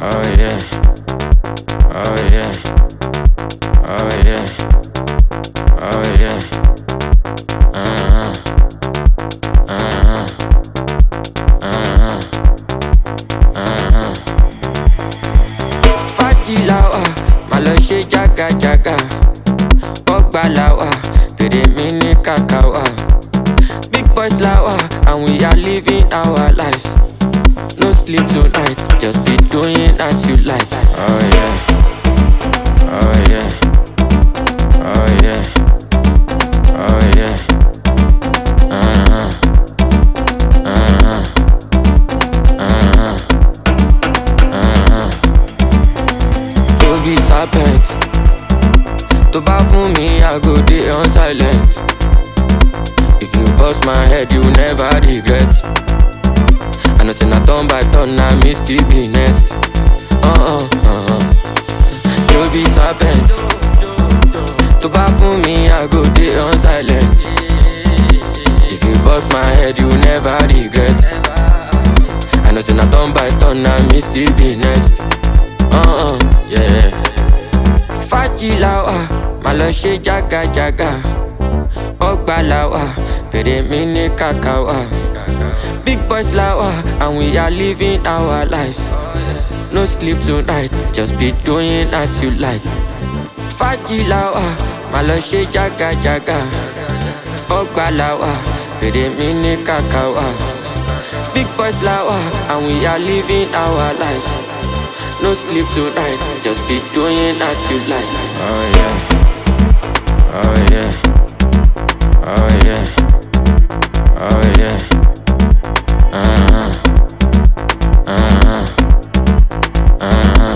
Oh yeah. Oh yeah. Oh yeah. Oh yeah. Uh-huh. Uh-huh. Uh-huh. Uh-huh. Fájì la wà, má lọ ṣe jágajàga. Bọ́gbà la wà, pèrè mi ní kàkà wà. Big boys la wà, and we are living our lives. No sleep tonight, just be doing as you like. Oh yeah. Oh yeah. Oh yeah. Oh yeah. Uh-huh. Uh-huh. Uh-huh. Uh-huh. To be serpent. To bá fún mi, I go dey on silent. If you bust my head, you never regret. I know say na turn by turn, na me still be next. Uh-uh, uh-uh. You be serpent. To bá fún mi, I go dey on silent. If you bust my head, you never regret. I know say na turn by turn, na me still be next. Uh-uh, yeah. Fájì la wà, má lọ ṣe jágajàga. Ọgbà la wà, pèrè mi ní kàkà wà. Big boys la wà, and we are living our lives. No sleep tonight, just be doing as you like. Fájì la wà, má lọ ṣe jágajàga. Ọgbà la wà, pèrè mi ní kàkà wà. Big boys la wà, and we are living our lives. No sleep tonight, just be doing as you like. Oh yeah. Oh yeah. Oh yeah. Oh yeah. Uh-huh. Uh-huh. Uh-huh.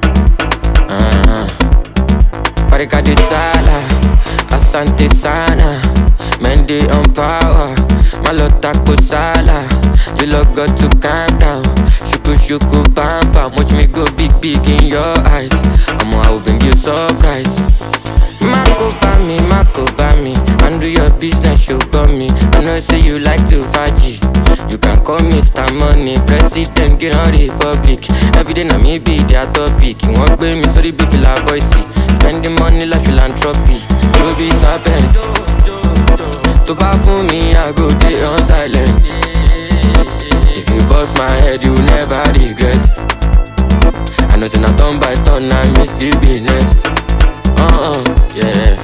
Uh-huh. Barika de sala, asante sana. Men dey on power, malota kusala. You lot got to calm down. Shuku shuku bam bam, watch me go big big in your eyes. I'ma I will bring you surprise. Mako bami, Mako bami. Handle your business, you got me. I know say you like to faji. You can call me Mr. Money, President, get on Republic. Every day na me be their topic. Wọ́n gbé mi sórí bí fìlà bọ́ìsì. Spending money like philanthropy. You be serpent. Tó bá fún mi, I go dey on silent. If you bust my head, you never regret. I know say na turn by turn, na me still be next. Uh-uh, yeah.